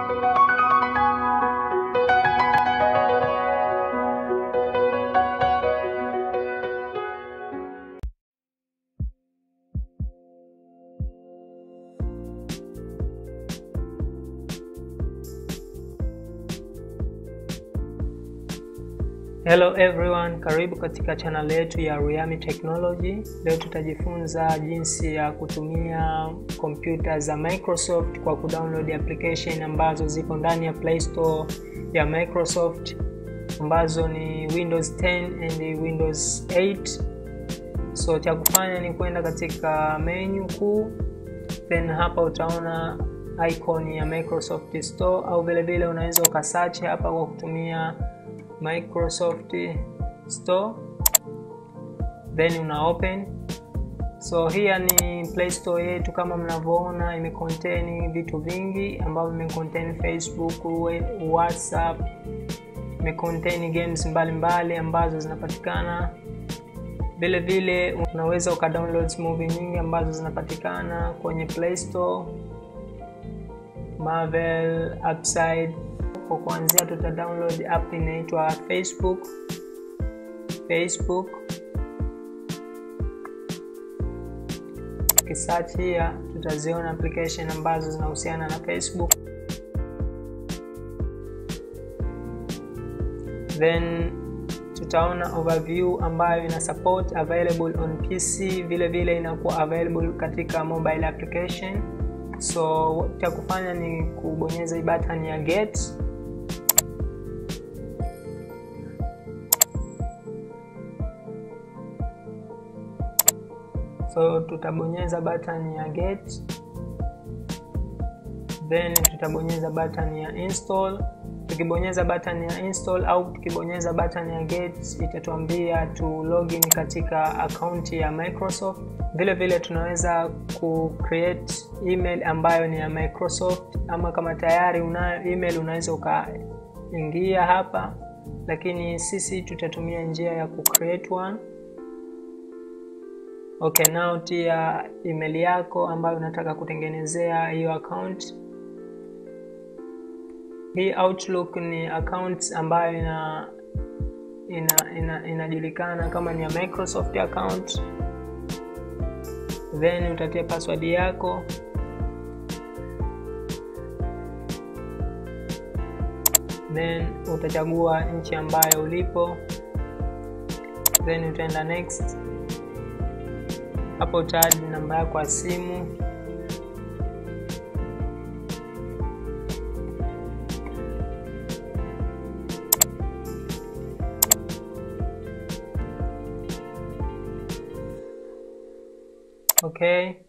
Hello everyone, karibu katika channel yetu ya Riami Technology. Leo tutajifunza jinsi ya kutumia kompyuta za Microsoft kwa kudownload application ambazo ziko ndani ya Play Store ya Microsoft ambazo ni Windows 10 and Windows 8. So cha kufanya ni kwenda katika menu kuu, then hapa utaona icon ya Microsoft Store au vile vile unaweza ukasearch hapa kwa kutumia Microsoft Store then una open. So hii ni Play Store yetu, kama mnavyoona imecontain vitu vingi ambavyo imecontain Facebook, WhatsApp, imecontain games mbalimbali mbali ambazo zinapatikana vile vile. Unaweza ukadownload movie nyingi ambazo zinapatikana kwenye Play Store, Marvel, Upside kwa kuanzia tuta download app inaitwa Facebook. Facebook kisearch here tutaziona application ambazo zinahusiana na Facebook, then tutaona overview ambayo ina support available on PC, vile vile inakuwa available katika mobile application. So cha kufanya ni kubonyeza hii button ya get So tutabonyeza button ya get, then tutabonyeza button ya install. Tukibonyeza button ya install au tukibonyeza button ya get, itatuambia tu login katika akaunti ya Microsoft. Vile vile tunaweza ku create email ambayo ni ya Microsoft, ama kama tayari unayo email unaweza ukaingia hapa, lakini sisi tutatumia njia ya ku create one. Okay, now tia email yako ambayo unataka kutengenezea hiyo account. Hii Outlook ni account ambayo ina ina inajulikana ina kama ni ya Microsoft account, then utatia password yako, then utachagua nchi ambayo ulipo, then utaenda next hapo utaadi namba yako ya simu, okay,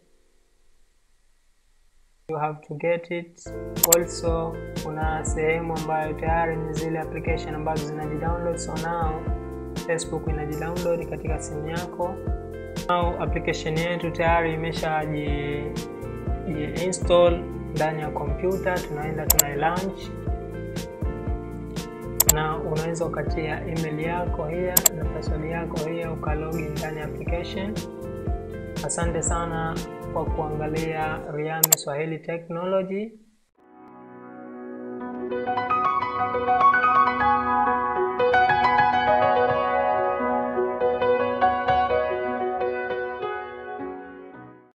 you have to get it. Also kuna sehemu ambayo tayari ni zile application ambazo zinajidownload, so now Facebook inajidownload katika simu yako au application yetu tayari imesha ji, ji install ndani ya kompyuta. Tunaenda tuna launch, na unaweza ukatia email yako hiya na password yako hiya ukalogin ndani ya application. Asante sana kwa kuangalia Riami Swahili Technology.